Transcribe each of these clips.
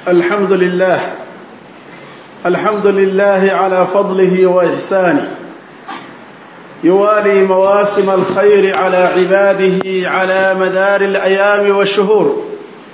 الحمد لله الحمد لله على فضله وإحسانه يوالي مواسم الخير على عباده على مدار الأيام والشهور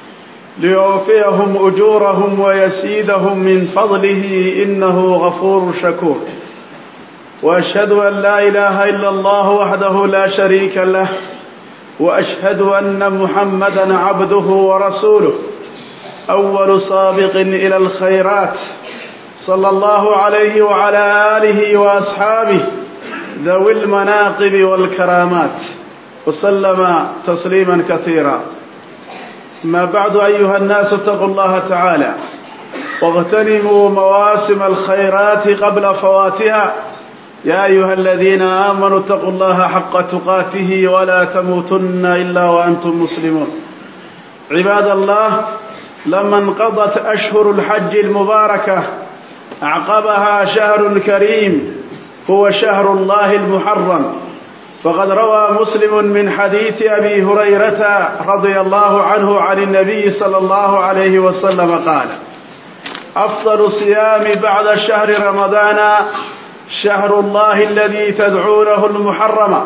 ليوفيهم أجورهم ويسيدهم من فضله إنه غفور شكور وأشهد أن لا إله إلا الله وحده لا شريك له وأشهد أن محمدا عبده ورسوله أول سابق إلى الخيرات صلى الله عليه وعلى آله وأصحابه ذوي المناقب والكرامات وسلم تسليما كثيرا ما بعد أيها الناس اتقوا الله تعالى واغتنموا مواسم الخيرات قبل فواتها يا أيها الذين آمنوا اتقوا الله حق تقاته ولا تموتن إلا وأنتم مسلمون عباد الله لما انقضت أشهر الحج المباركة أعقبها شهر كريم هو شهر الله المحرم فقد روى مسلم من حديث أبي هريرة رضي الله عنه عن النبي صلى الله عليه وسلم قال أفضل الصيام بعد شهر رمضان شهر الله الذي تدعونه المحرم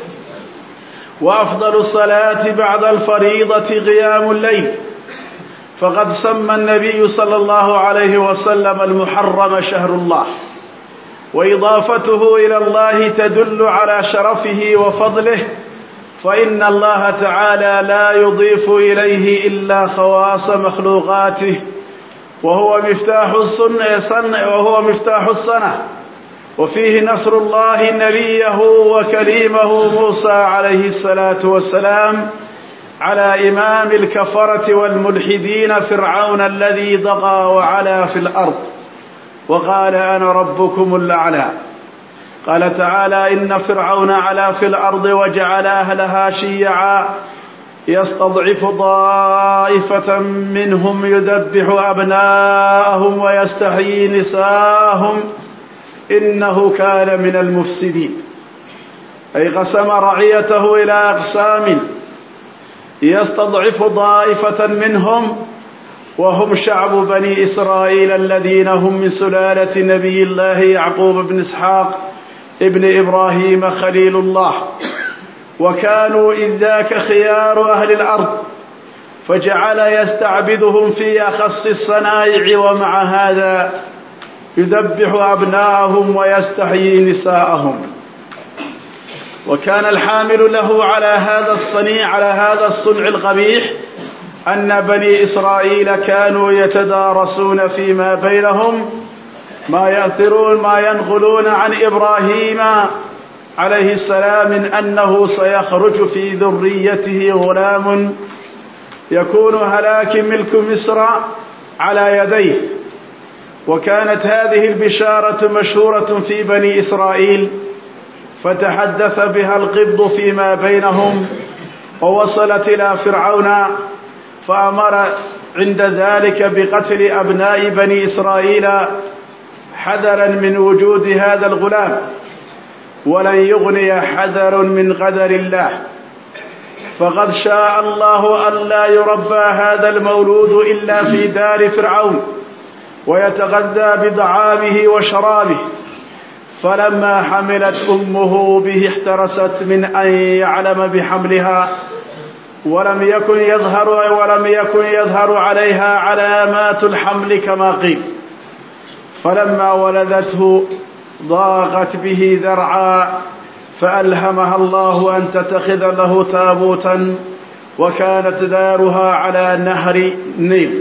وأفضل الصلاة بعد الفريضة قيام الليل فقد سمى النبي صلى الله عليه وسلم المحرم شهر الله وإضافته إلى الله تدل على شرفه وفضله فإن الله تعالى لا يضيف إليه إلا خواص مخلوقاته وهو مفتاح السنة وهو مفتاح السنة وفيه نصر الله نبيه وكليمه موسى عليه الصلاة والسلام على إمام الكفرة والملحدين فرعون الذي ضغى وعلا في الأرض وقال أنا ربكم الأعلى قال تعالى إن فرعون علا في الأرض وجعل أهلها شيعا يستضعف طائفة منهم يذبح أبناءهم ويستحيي نساءهم إنه كان من المفسدين أي قسم رعيته إلى أقسام يستضعف طائفة منهم وهم شعب بني إسرائيل الذين هم من سلالة نبي الله يعقوب بن إسحاق ابن إبراهيم خليل الله وكانوا إذ ذاك خيار أهل الأرض فجعل يستعبدهم في أخص الصنائع ومع هذا يذبح أبناءهم ويستحيي نساءهم وكان الحامل له على هذا الصنيع على هذا الصنع القبيح أن بني إسرائيل كانوا يتدارسون فيما بينهم ما يأثرون ما ينقلون عن إبراهيم عليه السلام من أنه سيخرج في ذريته غلام يكون هلاك ملك مصر على يديه وكانت هذه البشارة مشهورة في بني إسرائيل فتحدث بها القبض فيما بينهم ووصلت إلى فرعون فأمر عند ذلك بقتل أبناء بني إسرائيل حذرا من وجود هذا الغلام ولن يغني حذر من قدر الله فقد شاء الله ألا يربى هذا المولود إلا في دار فرعون ويتغذى بطعامه وشرابه فلما حملت أمه به احترست من أن يعلم بحملها ولم يكن يظهر ولم يكن يظهر عليها علامات الحمل كما قيل فلما ولدته ضاقت به ذرعا فألهمها الله أن تتخذ له تابوتا وكانت دارها على نهر نيل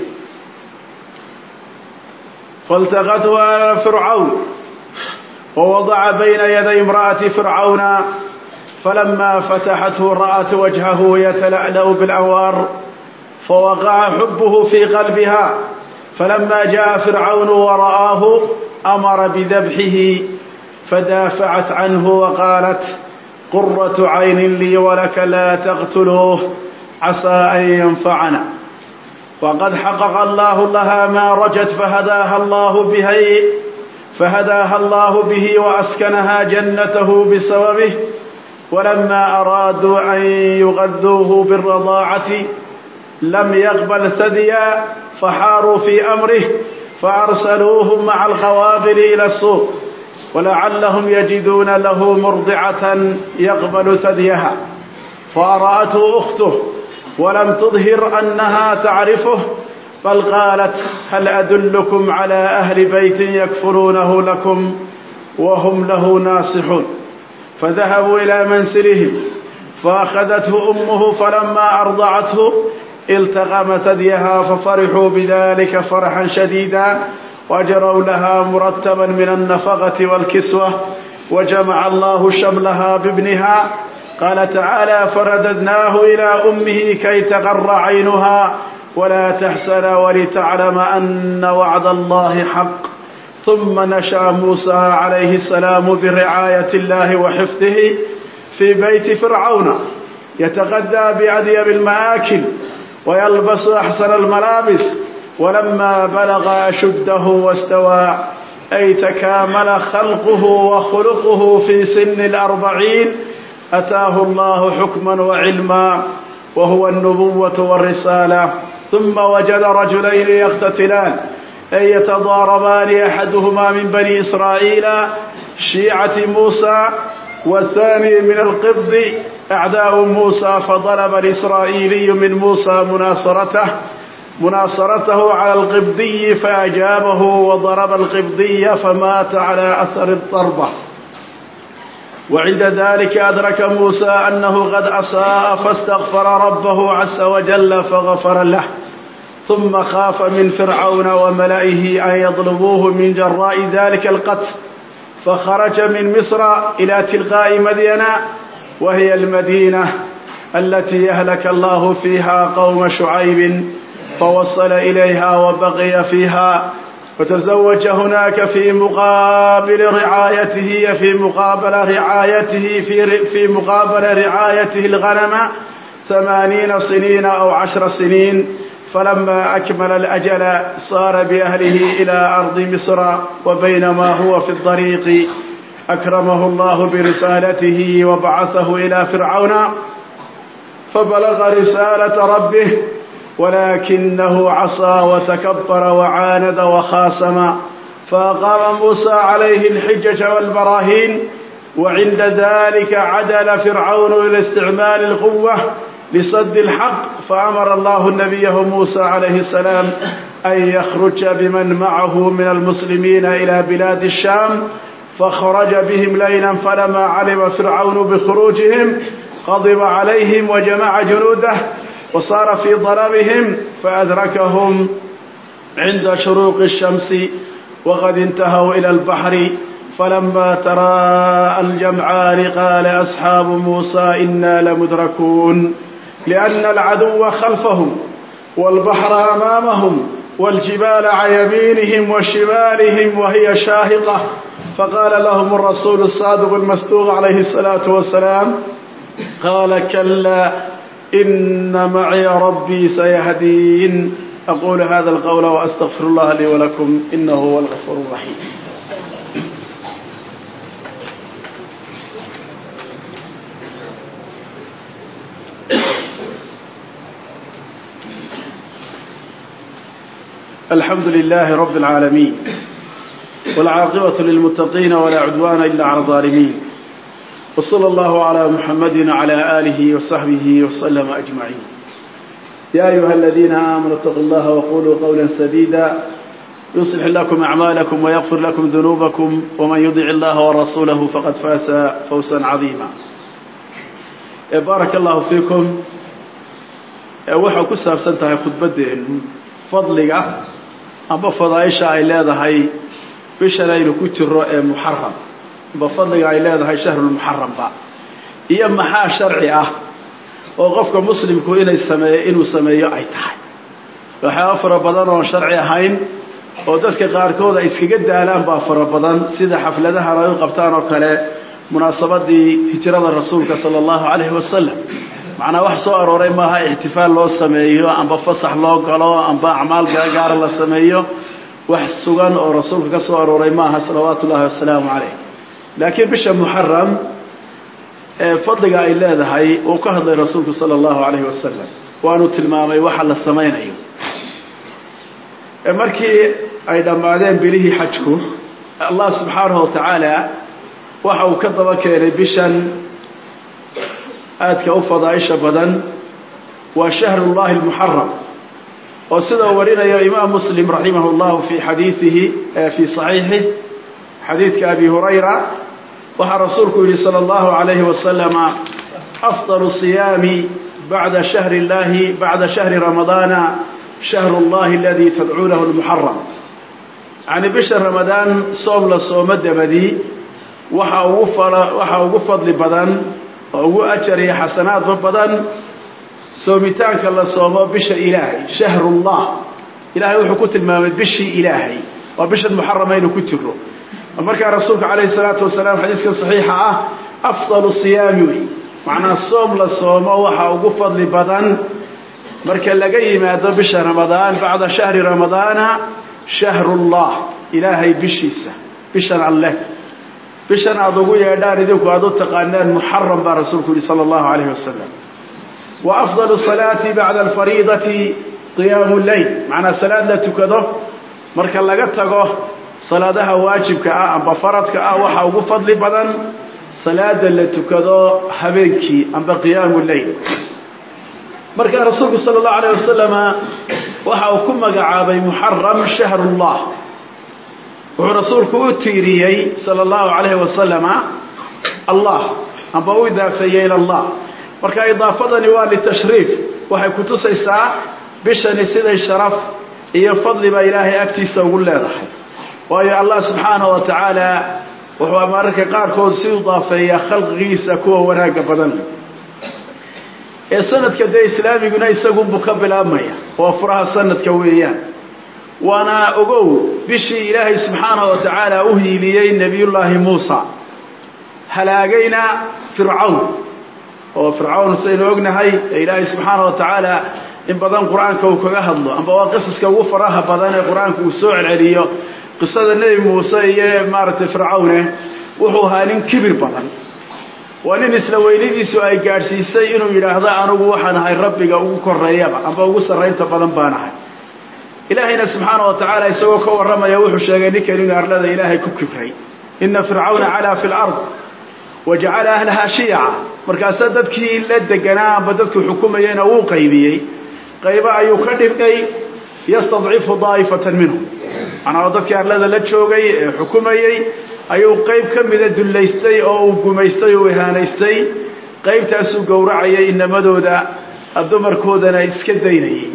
فالتقته على فرعون ووضع بين يدي امرأة فرعون فلما فتحته رأت وجهه يتلألأ بالأنوار فوقع حبه في قلبها فلما جاء فرعون ورآه أمر بذبحه فدافعت عنه وقالت قرة عين لي ولك لا تقتلوه عسى أن ينفعنا وقد حقق الله لها ما رجت فهداها الله به فهداها الله به وأسكنها جنته بسببه ولما أرادوا أن يغذوه بالرضاعة لم يقبل ثديا فحاروا في أمره فأرسلوهم مع القوافل إلى السوق ولعلهم يجدون له مرضعة يقبل ثديها فأرأته أخته ولم تظهر أنها تعرفه بل قالت هل أدلكم على أهل بيت يكفرونه لكم وهم له ناصحون فذهبوا إلى منزلهم فأخذته أمه فلما أرضعته التقم ثديها ففرحوا بذلك فرحا شديدا وأجروا لها مرتبا من النفقة والكسوة وجمع الله شملها بابنها قال تعالى فرددناه إلى أمه كي تقر عينها ولا تحسن ولتعلم أن وعد الله حق ثم نشأ موسى عليه السلام برعاية الله وحفظه في بيت فرعون يتغذى بأديب المآكل ويلبس أحسن الملابس ولما بلغ أشده واستوى أي تكامل خلقه وخلقه في سن الأربعين أتاه الله حكما وعلما وهو النبوة والرسالة ثم وجد رجلين يقتتلان أي يتضاربان أحدهما من بني إسرائيل شيعة موسى والثاني من القبض أعداء موسى فضرب الإسرائيلي من موسى مناصرته مناصرته على القبضي فأجابه وضرب القبضي فمات على أثر الضربة وعند ذلك أدرك موسى أنه قد أساء فاستغفر ربه عز وجل فغفر له ثم خاف من فرعون وملئه أن يطلبوه من جراء ذلك القتل فخرج من مصر إلى تلقاء مدينة وهي المدينة التي يهلك الله فيها قوم شعيب فوصل إليها وبقي فيها وتزوج هناك في مقابل رعايته في مقابل رعايته في في مقابل رعايته الغنم ثمانين سنين أو عشر سنين فلما أكمل الأجل صار بأهله إلى أرض مصر وبينما هو في الطريق أكرمه الله برسالته وبعثه إلى فرعون فبلغ رسالة ربه ولكنه عصى وتكبر وعاند وخاصم فأقام موسى عليه الحجج والبراهين وعند ذلك عدل فرعون إلى استعمال القوة لصد الحق فأمر الله نبيه موسى عليه السلام أن يخرج بمن معه من المسلمين إلى بلاد الشام فخرج بهم ليلا فلما علم فرعون بخروجهم غضب عليهم وجمع جنوده وصار في ضربهم فأدركهم عند شروق الشمس وقد انتهوا إلى البحر فلما تراءى الجمعان قال أصحاب موسى إنا لمدركون لأن العدو خلفهم والبحر أمامهم والجبال عن يمينهم وشمالهم وهي شاهقة فقال لهم الرسول الصادق المصدوق عليه الصلاة والسلام قال كلا إن معي ربي سيهدين أقول هذا القول وأستغفر الله لي ولكم إنه هو الغفور الرحيم الحمد لله رب العالمين والعاقبة للمتقين ولا عدوان إلا على الظالمين وصلى الله على محمد وعلى آله وصحبه وسلم أجمعين يا أيها الذين آمنوا اتقوا الله وقولوا قولا سديدا يصلح لكم أعمالكم ويغفر لكم ذنوبكم ومن يطع الله ورسوله فقد فاز فوزا عظيما بارك الله فيكم waxaa ku saabsan tahay khudbaddeennu fadliga amba fadaaisha ay leedahay bishan aynu ku jiro ee muxaram amba fadliga ay leedahay shahrulmuxaramba iyo maxaa sharci ah oo qofka muslimku inay sameeyo inuu sameeyo ay tahay waxyaaba fara badan oon sharci ahayn oo dadka qaarkood ay iskaga daalaan baa fara badan sida xafladahan ay u qabtaan oo kale munaasabadii hijrada rasuulka sala allahu calayhi wasalam macnaa wax soo arooray maaha ixtifaal loo sameeyo amba fasax loo galo amba acmaal gaagaara la sameeyo wax sugan oo rasuulka ka soo arooray maaha salawaatu ullahi wasalaamu calayh laakiin bisha muxaram ee fadliga ay leedahay uu ka hadlay rasuulku sala allahu calayhi wasalam waanu tilmaamay waxa la samaynayo markii ay dhammaadeen bilihii xajku allah subxaanahu wa tacaala waxa uu ka daba keenay bishan aadka u fadaaisha badan waa shahrullahi almuxaram oo sida uu warinayo imaam muslim raximah llahu fi xadiiihi fii saxiixih xadiidka abi hurayra waxaa rasuulku yihi salى اllahu alayhi wasalama afضal صiyaami bacda shahri llahi bacda shahri ramadaana shahru اllahi aladi tadcuunahu lmuxaram yani bisha ramadaan soom la soomo dabadii waxa ugu waxaa ugu fadli badan oo ugu ajar iyo xasanaadba badan soomitaanka la soomo bisha ilaahay shahrullah ilahay wuxuu ku tilmaamay bishii ilaahay waa bishan muxarama inuu ku jiro markaa rasuulka calayhi salaatu wasalaam xadiiska saxiixa ah afdalu siyaami wey macnaa soom la soomo waxa ugu fadli badan marka laga yimaado bisha ramadaan bacda shahri ramadaana shahrullah ilaahay bishiisa bishan alleh bishan aada ugu yeedhaan idinku aada u taqaanaan muxaram baa rasuulku yihi sala allahu calayhi wasalam wa afdalu salaati bacda alfariidati qiyaamu lleyl macnaa salaad la tukado marka laga tago salaadaha waajibka ah amba faradka ah waxaa ugu fadli badan salaada la tukado habeenkii amba qiyaamu lleyl markaa rasuulku sala allahu alayh wasalama waxa uu ku magacaabay muxaram shahrullah wuxuu rasuulku u tiiriyey sala allahu calayhi wasalama allah amba u idaafeeyey ila allah marka idaafadani waa litashriif waxay kutusaysaa bishani siday sharaf iyo fadliba ilaahay agtiisa ugu leedahay waayo allah subxaanahu wa tacaala wuxuu mararka qaarkood si idaafeeyaa khalqigiisa kuwa wanaagga badan leh ee sanadka dee islaamiguna isagunbuu ka bilaabmaya waa furaha sanadka weeyaan waana ogow bishii ilaahay subxaanahu wa tacaala u hiiliyey nebiyullaahi muusa halaagayna fircawn oo fircawn saynu ognahay ee ilaahay subxaanahu wa tacaala in badan qur-aanka uu kaga hadlo amba waa qisaska ugu faraha badan ee qur-aanka uu soo celceliyo qisada nebi muuse iyo maaragtay fircawne wuxuu ahaa nin kibir badan waa nin isla weynadiisu ay gaadhsiisay inuu yidhaahdo anigu waxaan ahay rabbiga ugu koreeyaba amba ugu sarraynta badan baan ahay ilaahayna subxaana wa tacaala isagoo ka warramaya wuxuu sheegay ninkan inuu arlada ilaahay ku kibray ina fircawna calaa fi lard wa jacala ahlaha shiyaca markaasa dadkii la deganaa amba dadku xukumayeyna wuu qaybiyey qaybo ayuu ka dhigay yastadcifu daa'ifatan minhum macnaa dadkii arlada la joogay ee xukumayey ayuu qayb ka mida dullaystay oo uu gumaystay oo ihaanaystay qaybtaasuu gowracayay inamadooda dumarkoodana iska daynayay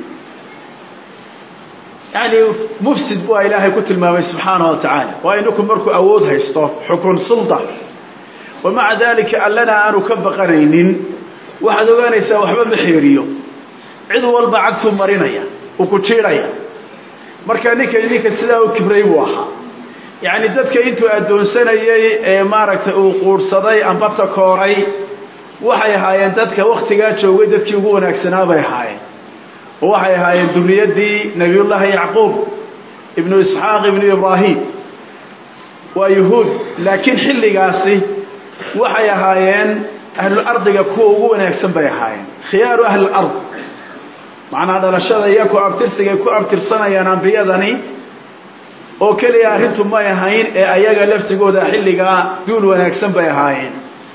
yani mufsid bua ilaahay ku tilmaamay subxaanahu wa tacaala waa ininku markuu awood haysto xukun sulda wa maca dalika allana aanu ka baqanaynin waxaad ogaanaysaa waxba ma xeeriyo cid walba cagtuu marinaya uu ku jiidhaya marka ninkan ninka sidaa u kibray buu ahaa yacni dadka intuu addoonsanayey ee maaragtay uu quudhsaday amba takooray waxay ahaayeen dadka wakhtigaa joogay dadkii ugu wanaagsanaa bay ahaayeen oo waxay ahaayeen duriyaddii nebiyullaahi yacquub ibnu isxaaq ibnu ibraahim waa yuhuud laakiin xilligaasi waxay ahaayeen ahlul ardiga kuwa ugu wanaagsan bay ahaayeen khiyaaru ahli lard macnaa dhalashada iyo ku abtirsigay ku abtirsanayaan ambiyadani oo keliya arrintu may ahayn ee ayaga laftigooda xilligaa duul wanaagsan bay ahaayeen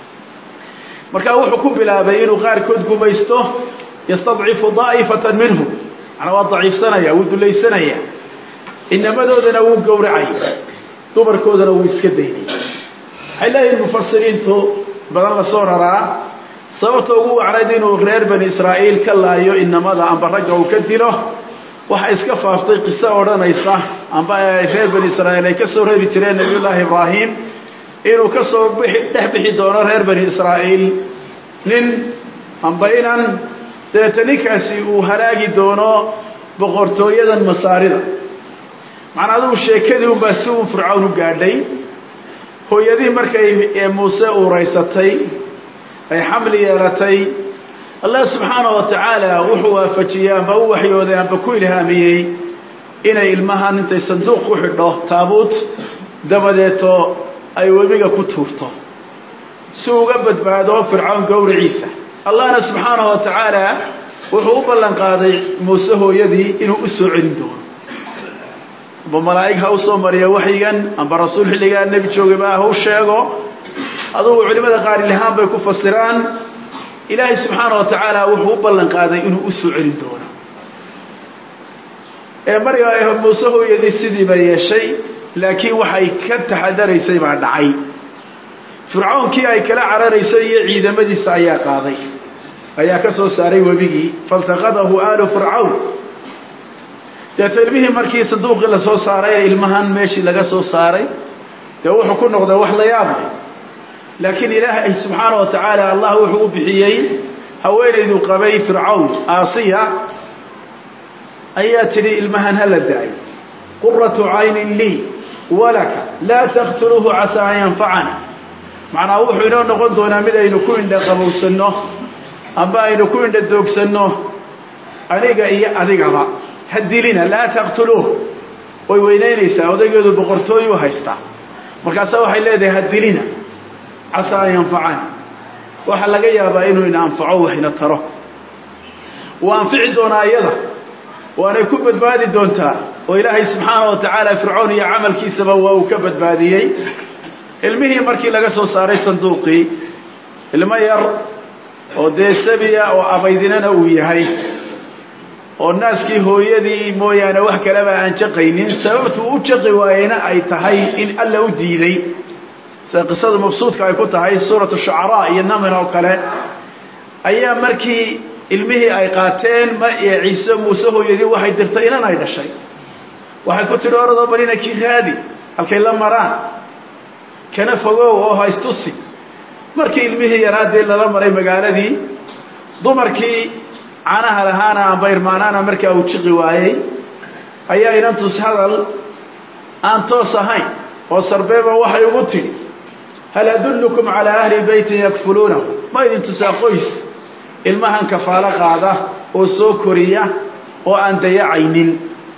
markaa wuxuu ku bilaabay inuu qaarkood gumaysto yastadcifu daa'ifatan minhum macnaa waa daciifsanaya wuu dulaysanaya inamadoodana wuu gowracay dumarkoodana wuu iska daynay waxay leeyihin mufasiriintu badan la soo raraa sababta ugu wacnayd inuu reer bani israa'iil ka laayo inamada amba ragga uu ka dilo waxa iska faaftay qiso odhanaysa amba reer bani israa'iil ay ka soo reebi jireen nabiyullaahi ibraahim inuu ka soo bixi dhex bixi doono reer bani israa'iil nin amba inan dabeeta ninkaasi uu halaagi doono boqortooyadan masaarida macnaa adugu sheekadii unbaa si uu fircawn u gaadhay hooyadii markay muuse uuraysatay ay xamli yeelatay allah subxaanahu wa tacaala wuxuu waafajiyey amba u waxyooday amba ku ilhaamiyey inay ilmahan intay sanduuq ku xidho taabuut dabadeeto ay webiga ku tuurto si uga badbaado fircawn gowriciisa allahna subxaanahu wa tacaala wuxuu u ballan qaaday muuse hooyadii inuu u soo celin doono amba malaa'ig ha u soo mariyo waxyigan amba rasuul xilligaa nebi joogaba ha u sheego adugu culimmada qaar ilahaan bay ku fasiraan ilaahay subxaana wa tacaala wuxuu u ballan qaaday inuu u soo celin doono ee marya muuse hooyadii sidiiba yeeshay laakiin waxay ka taxadaraysay baa dhacay fircoonkii ay kala cararaysay iyo ciidamadiisa ayaa qaaday ayaa ka soo saaray webigii faltaqadahu aalu fircawn deeta ilmihii markii sanduuqii lasoo saaray ee ilmahan meeshii laga soo saaray dee wuxuu ku noqday wax la yaab leh laakiin ilaahay subxaana wa tacaala allah wuxuu u bixiyey haweenaydu qabay fircawn aasiya ayaa tidhi ilmahan hala da-ay quratu caynin lii walaka laa taqtuluuhu casaa an yanfacana macnaa wuxuu inoo noqon doonaa mid aynu ku indha qabowsanno amba aynu ku indha doogsanno aniga iyo adigaba ha dilina laa taqtuluuh way weynaynaysaa odaygeedu boqortooyu haystaa markaasaa waxay leedahay ha dilina casaa an yanfacana waxaa laga yaabaa inuu ina anfaco wax ina taro wuu anfici doonaa iyada waanay ku badbaadi doontaa oo ilaahay subxaana wa tacaala fircoon iyo camalkiisaba waa uu ka badbaadiyey ilmihii markii laga soo saaray sanduuqii ilmo yar oo dee sabiya oo abaydinana uu yahay oo naaskii hooyadii mooyaane wax kaleba aan jaqaynin sababtu u jaqi waayeyna ay tahay in alla u diiday sida qisada mabsuudka ay ku tahay suuratu shucaraa iyo namin oo kale ayaa markii ilmihii ay qaateen ee ciise muuse hooyadii waxay dirtay inan ay dhashay waxay ku tidhi oradoo balina kii raadi halkay la maraan kana fogow oo haystusi markii ilmihii yaraadee lala maray magaaladii dumarkii canaha lahaana amba irmaanaana markaa uu jiqi waayey ayaa inantus hadal aan toos ahayn oo sarbeeba waxay ugu tidhi hal adullukum calaa ahli beytin yakfuluunahu ma idin tusaa qoys ilmahan kafaalo qaada oo soo koriya oo aan dayacaynin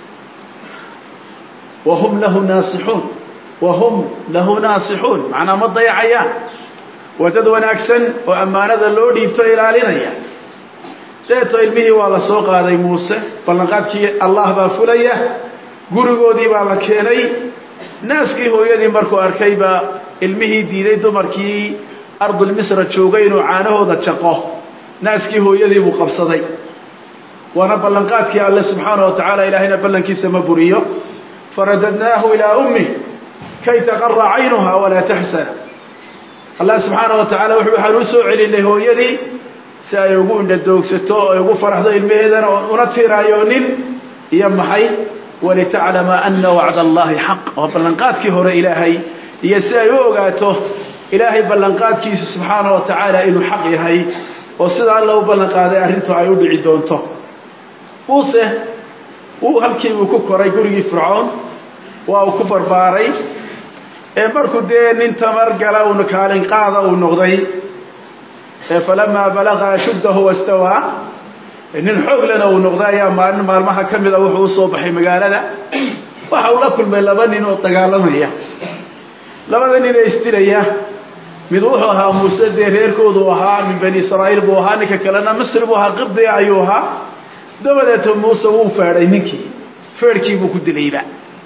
wahum lahu naasixuun wahum lahu naasixuun macnaa ma dayacayaan waa dad wanaagsan oo ammaanada loo dhiibto ilaalinaya deeto ilmihii waa la soo qaaday muuse ballanqaadkii allah baa fulaya gurigoodii baa la keenay naaskii hooyadii markuu arkay baa ilmihii diiday dumarkii ardulmisra joogay inuu caanahooda jaqo naaskii hooyadii buu qabsaday waana ballanqaadkii alle subxaana wa tacaala ilaahayna ballankiisa ma buriyo faradadnaahu ilaa ummih kay taqara caynuha walaa taxsana allah subxaana wa tacala wuxuu waxaan u soo celinay hooyadii si ay ugu indhadoogsato oo ay ugu faraxdo ilmaheedana una tiiraayoonin iyo maxay walitaclama ana wacd allahi xaq waa ballanqaadkii hore ilaahay iyo si ay u ogaato ilaahay ballanqaadkiisu subxaana wa tacaala inuu xaq yahay oo sida alla u ballan qaaday arrintu ay u dhici doonto muuse uu halkii uu ku koray gurigii fircoon waa uu ku barbaaray ee markuu dee nin tamar gala un kaalin qaada uu noqday ee falamaa balaqa ashuddahu wastawaa nin xoog lena uu noqday ayaa maalin maalmaha ka mida wuxuu usoo baxay magaalada waxa uu la kulmay laba nin oo dagaalamaya labada nin ee isdilaya mid wuxuu ahaa muuse dee reerkoodu ahaa min bani israa'iil buu ahaa ninka kalena misri buu ahaa qibdiga ayuu ahaa dabadeeto muuse wuu feedhay ninkii feedhkii buu ku dilayba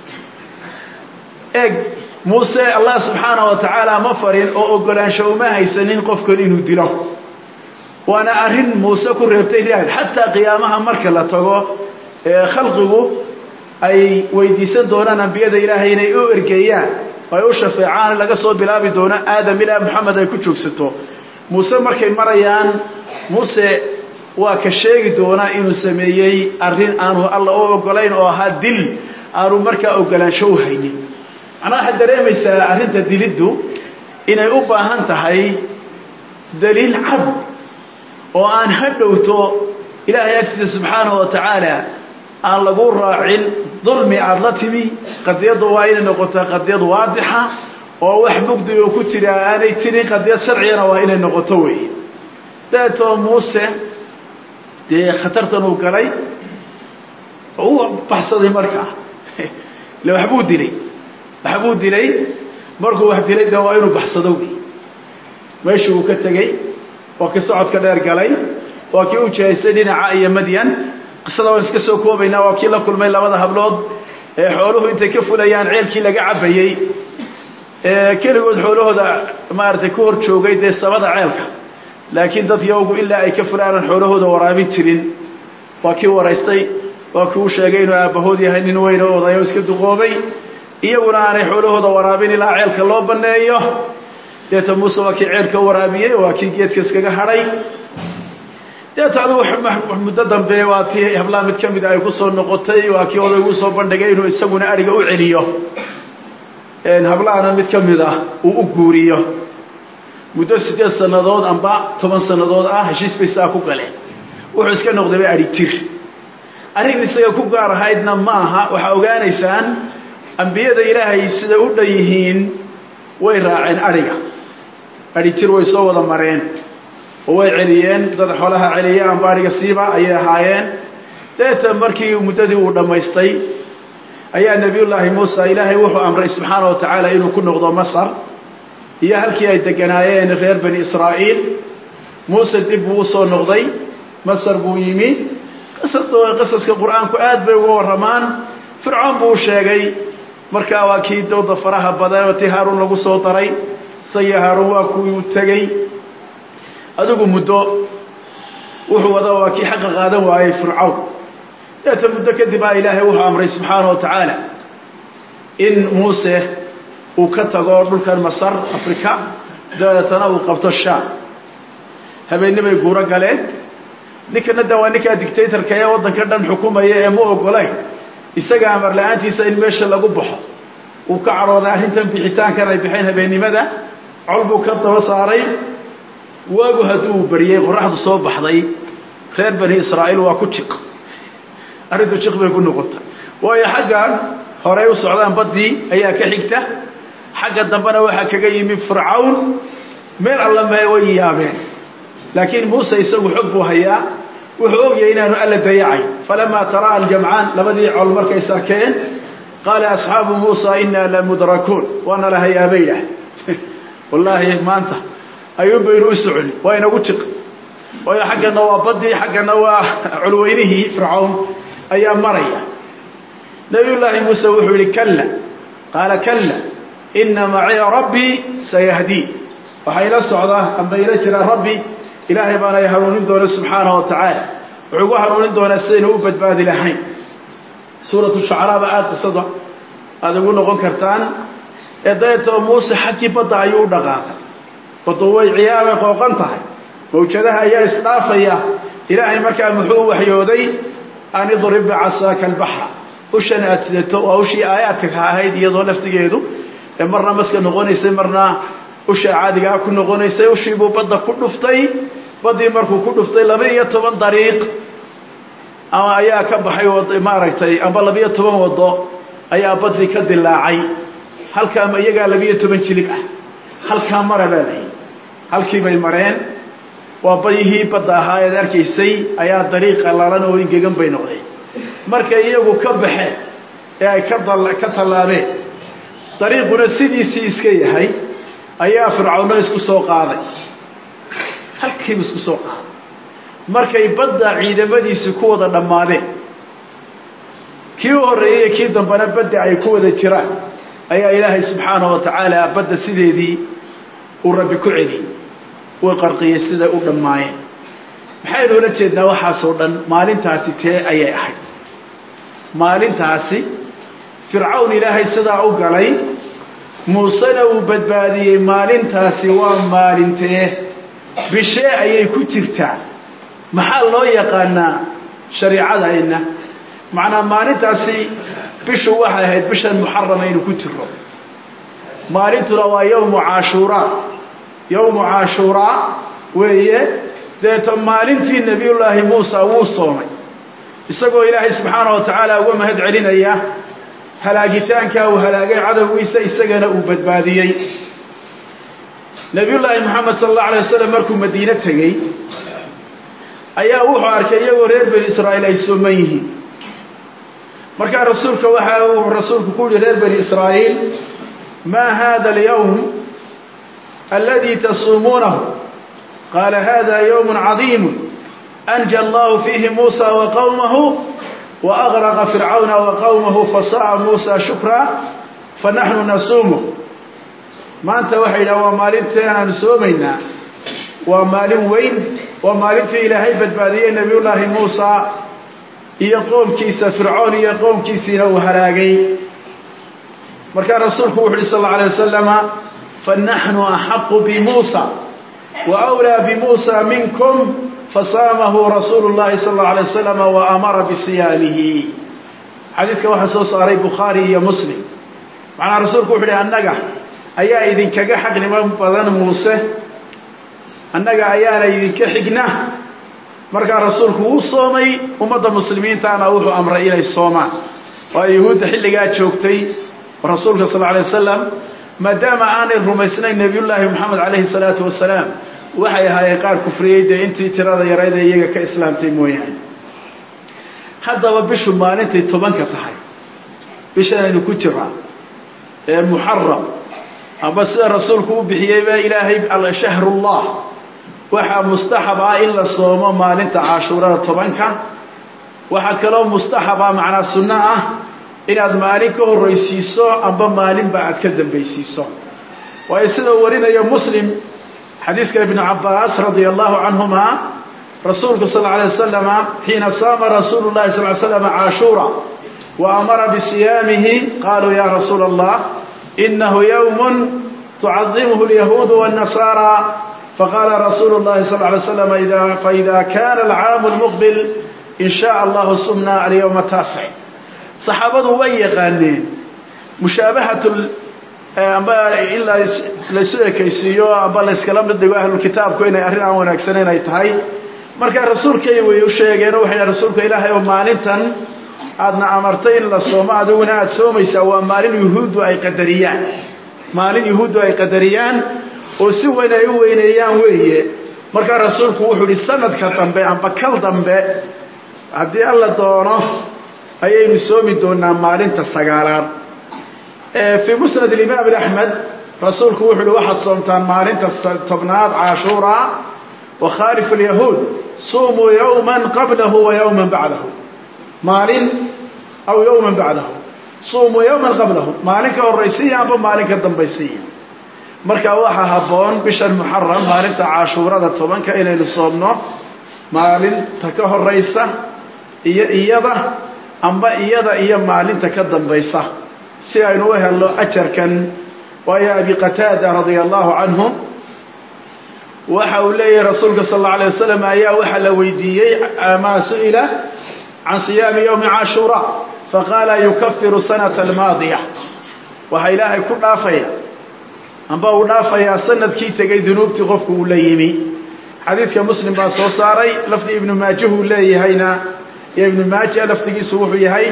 eeg muuse allah subxaana wa tacaala ma farin oo ogolaansho uma haysanin qofkan inuu dilo waana arrin muuse ku reebtay raad xataa qiyaamaha marka la tago ee khalqigu ay weydiisan doonaan ambiyada ilaahay inay u ergeeyaan ay u shafeecaan laga soo bilaabi doono aadam ilaa moxamed ay ku joogsato muuse markay marayaan muuse waa ka sheegi doonaa inuu sameeyey arrin aanu alla u ogolayn oo ahaa dil aanu markaa ogolaansho u haynin macnaa waxaad dareemaysaa arrinta diliddu inay u baahan tahay daliil cad oo aan hadhowto ilaahay agtiisa subxaanahu wa tacaala aan lagu raacin dulmi aada la timi qadiyaddu waa inay noqotaa qadiyad waadixa oo wax mugdi oo ku jira aanay tirin qadiyad sharcigana waa inay noqoto weeye daetoo muuse dee khatartan uu galay uu baxsaday markaa ile waxbuu dilay waxbuu dilay markuu wax dilay de waa inuu baxsado wey meeshii uu ka tegey waa kii socodka dheer galay waa kii u jihaystay dhinaca iyo madyan qisada waan iska soo koobaynaa waa kii la kulmay labada hablood ee xooluhu intay ka fulayaan ceelkii laga cabbayey ee keligood xoolahooda maaragtay ku hor joogay dee samada ceelka laakiin dad yowgu ilaa ay ka fulaanan xoolahooda waraabin jirin waa kii waraystay waa kii u sheegay inuu aabbahood yahay nin weyn oo odayo iska duqoobay iyaguna aanay xoolahooda waraabin ilaa ceelka loo banneeyo deeta muuse waa kii ceelka waraabiyey waa kii geedka iskaga hadhay deeta adigu muddo dambe waa tii hablaa mid ka mida ay ku soo noqotay waa kii odaygu usoo bandhigay inuu isaguna ariga u celiyo hablahana mid ka mid ah uu u guuriyo muddo siddeed sannadood amba toban sannadood ah heshiis bay saa ku galeen wuxuu iska noqdayba adhi tir arrin isaga ku gaar ahaydna ma aha waxaa ogaanaysaan ambiyada ilaahay siday u dhan yihiin way raaceen adhiga adhi tir way soo wada mareen oo way celiyeen dad xoolaha celiya amba adhiga siiba ayay ahaayeen deeta markii muddadii uu dhammaystay ayaa nebiyullaahi muusa ilaahay wuxuu amray subxaana wa tacaala inuu ku noqdo masar iyo halkii ay deganaayeen reer bani israa'iil muuse dib buu usoo noqday masar buu yimi qasaska qur-aanku aad bay uga warramaan fircoon buu sheegay markaa waa kii dooda faraha badan oo tii haaruun lagu soo daray isagii haaruun waa kuwii u tegey adigu muddo wuxuu wada waa kii xaqa qaadan waayey fircawn deeta muddo kadib a ilaahay wuxuu amray subxaana wa tacaala in muuse uu ka tago dhulkan masar africa dabeetana uu qabto shaam habeenni bay guuro galeen ninkana de waa ninkaa dictatorka ee waddanka dhan xukumaya ee ma ogolayn isaga amar la-aantiisa in meesha lagu baxo uu ka cadhooday arrintan bixitaankan ay baxeen habeennimada col buu ka daba saaray waagu hadduu bariyey qoraxdu soo baxday reer bani israa'iil waa ku jiq arrintu jiq bay ku noqotay waayo xaggan horey u socdaan baddii ayaa ka xigta xagga dambena waxaa kaga yimi fircawn meel alla mee way yaabeen laakiin muuse isagu xog buu hayaa wuxuu ogyahay inaanu alla dayacay falamaa taraa aljamcaan labadii col markay sarkeen qaala asxaabu muusa inaa lamudrakuun waana la hayaabay idhaah wallaahi maanta ayuun baynu u soconi waa inagu jiq waayo xaggana waa baddii xaggana waa colweynihii fircawn ayaa maraya nabiyullaahi muuse wuxuu yihi kalla qaala kalla ina maciya rabbii sayahdii waxaa ila socdaa amba ila jiraa rabbi ilaahay baana i hanuunin doona subxaana wa tacaala wuxuu gu hanuunin doonaa sidaynu u badbaadi lahayn suuratu shucaraaba aada qisada aada ugu noqon kartaan ee dabeetoo muuse xaggii badda ayuu u dhaqaaqay baddu way ciyaabay qooqan tahay mawjadaha ayaa isdhaafaya ilaahay markaa muxuu waxyooday an idrib bicasaaka albaxra ushan aada sidato waa ushii aayaadka ka ahayd iyadoo laftigeedu ee marna maska noqonaysay marna usha caadigaa ku noqonaysay ushiibuu badda ku dhuftay baddii markuu ku dhuftay laba iyo toban dariiq ama ayaa ka baxay maaragtay amba labiyo toban wado ayaa baddii ka dilaacay halkaama iyagaa labiyo toban jilib ah halkaa mara baa lahi halkii bay mareen waa bayihii badda ahaa eed arkaysay ayaa dariiq qallalan oo ingegan bay noqdeen markay iyagu ka baxeen ee ay ka tallaabeen dariiquna sidiisii iska yahay ayaa fircawno isku soo qaaday halkiiba isku soo qaaday markay badda ciidamadiisi ku wada dhammaadeen kii u horreeyey kii dambena badda ay ku wada jiraan ayaa ilaahay subxaana wa tacaala badda sideedii uu rabbi ku celiyey uu qarqiyey siday u dhammaayeen maxaynu ula jeednaa waxaasoo dhan maalintaasi tee ayay ahayd maalintaasi fircawn ilaahay sidaa u galay muusena uu badbaadiyey maalintaasi waa maalintee bishee ayay ku jirtaa maxaa loo yaqaanaa shariicadayna macnaa maalintaasi bishu waxay ahayd bishan muxarama aynu ku jiro maalintuna waa yowmu caashuuraa yowmu caashuuraa weeye deeta maalintii nebiyullaahi muusa wuu soomay isagoo ilaahay subxaana wa tacaala uga mahad celinaya halaagitaankaa uu halaagay cadowgiisa isagana uu badbaadiyey nebiyullaahi moxamed sala allahu alay wasalam markuu madiine tegey ayaa wuxuu arkay iyagoo reer bani israa'iil ay sooman yihiin markaa rasuulka waxa uu rasuulku ku yihi reer bani israa'iil ma hada alyawm aladi tasuumuunahu qaala hada yawm cadiim anja allahu fiihi muusa wa qowmahu wa aqraqa fircawna wa qawmahu fasa'a muusa shukra fa naxnu nasuumu maanta waxay yidhaha waa maalinteenaanu soomaynaa waa maalin weyn waa maalintii ilaahay badbaadiyey nebiyullaahi muusa iyo qoomkiisa fircoon iyo qoomkiisiina uu halaagay markaa rasuulku wuxu uhi sal alla alay wasalama fanaxnu axaqu bimuusa wa wlaa bimuusa minkum fasaamahu rasuulu llahi sal allau alay wasalam wa amara bisiyaamihi xadiidka waxaa soo saaray bukhaari iyo muslim macnaha rasuulku wuxu uhi annaga ayaa idinkaga xaqnimo badan muuse annaga ayaana idinka xigna markaa rasuulku wuu soomay ummadda muslimiintaana wuxuu amray inay soomaan waayo yuhuudda xilligaa joogtay rasuulka sal alay wasalam maadaama aanay rumaysnayn nebiyullaahi moxamed calayhi salaatu wasalaam waxay ahaayeen qaar kufriyey dee intii tirada yarayd ee iyaga ka islaamtay mooyaane haddaba bishu maalintay tobanka tahay bishanaynu ku jiraa ee muxaram amba sida rasuulku u bixiyey baa ilaahay shahrullah waxaa mustaxab ah in la soomo maalinta cashuurada tobanka waxaa kaloo mustaxab ah macnaa sunno ah inaad maalin ka horraysiiso amba maalinba aad ka dambaysiiso waayo sida uu warinayo muslim xadiiska ibnu cabaas radia allahu canhuma rasuulku sal alay wasalama xiina saama rasuulu llahi sal slam cashuura wa amara bisiyaamihi qaluu ya rasuula allah inahu yowmun tucadimuhu lyahuudu wاnnasaara faqala rasuulu llahi sal lay slam faida kana alcaamu lmuqbil in shaء allahu sumna alyawma taasic saxaabadu way yaqaaneen mushaabahat amba in laysu ekaysiiyo amba layskala mid dhigo ahlulkitaabku inay arrin aan wanaagsaneyn ay tahay markaa rasuulkay way u sheegeen oo waxay dhaha rasuulka ilaahay oo maalintan aadna amartay in la soomo adiguna aada soomaysaa waa maalin yuhuuddu ay qadariyaan maalin yuhuuddu ay qadariyaan oo si weyn ay u weyneeyaan weeye markaa rasuulku wuxuu ihi sanadka dambe amba kal dambe haddii alla doono ayaynu soomi doonaa maalinta sagaalaad fii musnad imaam axmed rasuulku wuxu uhi waxaad soomtaan maalinta tobnaad cashuura wakhaalif lyahuud suumuu yowman qablahu wa yowman bacdahu maalin aw yowman bacdahu suumuu yowman qablahu maalin ka horraysiiya amba maalin ka dambaysiiya marka waxaa habboon bishan muxaram maalinta cashuurada tobanka inaynu soomno maalinta ka horaysa iyo iyada amba iyada iyo maalinta ka dambaysa si aynu u helno ajarkan waayo abi qataada radia allahu canhu waxa uu leeyahay rasuulka sal alla alay wasalam ayaa waxaa la weydiiyey maa su-ila can siyaami yowmi cashuura faqaala yukafiru sanata almaadiya waxaa ilaahay ku dhaafaya amba uu dhaafayaa sanadkii tegay dunuubtii qofku uu la yimi xadiidka muslim baa soo saaray lafdi ibnu maajuhu leeyahayna iyo ibnu maaja lafdigiisu wuxuu yahay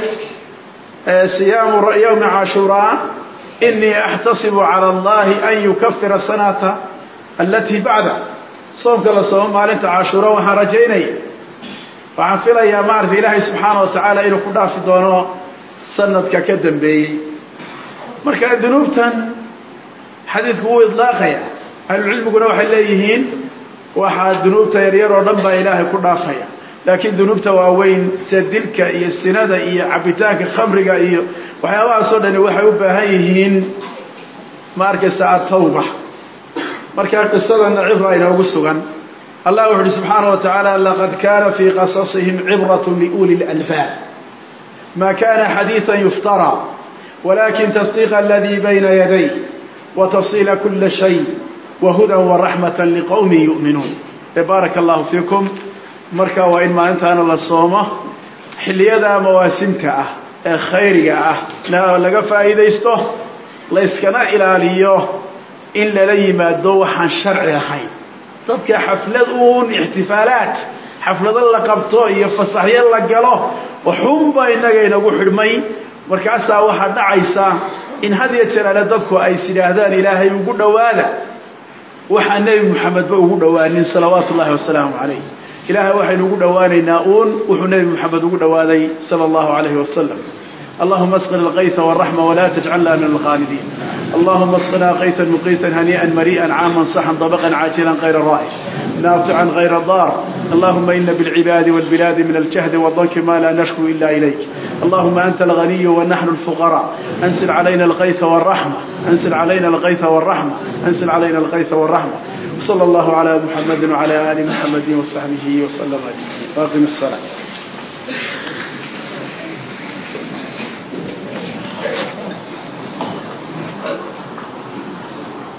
siyaamu yowmi cashuuraa inii axtasibu cala allahi an yukafira sanata alatii bacda soomka la soomo maalinta cashuura waxaan rajaynaya waxaan filayaa maarata ilaahay subxaana wa tacaala inuu ku dhaafi doono sanadka ka dambeeyey marka dunuubtan xadiidku wuu idlaaqaya ahlucilmiguna waxay leeyihiin waxaa dunuubta yaryar oo dhan baa ilaahay ku dhaafaya laakiin dunuubta waaweyn sida dilka iyo sinada iyo cabitaanka khamriga iyo waxyaabahaasoo dhani waxay u baahan yihiin ma arkaysa atawba markaa qisadana cibra inoogu sugan allah wuxu uhi subxaana wa tacaala laqad kana fii qasasihim cibrat liuli lalbaab ma kana xadiiثa yuftara walakin tasdiiq aladii bayna yaday watafsiila kula shay wahuda waraxmata liqowmi yu'minuun baaraka allahu fiikum marka waa in maalintaana la soomo xilliyada mawaasimta ah ee khayriga ah laga faa'iidaysto la yskana ilaaliyo in lala yimaado waxaan sharci ahayn dadka xaflad uun ixtifaalaat xaflado la qabto iyo fasaxyo la galo waxunba innaga inagu xidhmay markaasaa waxaa dhacaysa in had iyo jeer ale dadku ay is yidhaahdaan ilaahay ugu dhowaada waxaa nebi moxamedba ugu dhowaanin salawaatu ullahi wasalaamu calayh ilaahay waxaynu ugu dhowaanaynaa uun wuxuu nebi moxamed ugu dhowaaday sala allahu calayhi wasalam اللهم اسقنا الغيث والرحمة ولا تجعلنا من الخالدين اللهم اسقنا غيثا مقيتا هنيئا مريئا عاما صحا طبقا عاجلا غير رائع نافعا غير ضار اللهم إن بالعباد والبلاد من الجهد والضنك ما لا نشكو إلا إليك اللهم أنت الغني ونحن الفقراء أنزل علينا الغيث والرحمة أنزل علينا الغيث والرحمة أنزل علينا الغيث والرحمة وصلى الله على محمد وعلى آل محمد وصحبه وسلم أجمعين واقم الصلاة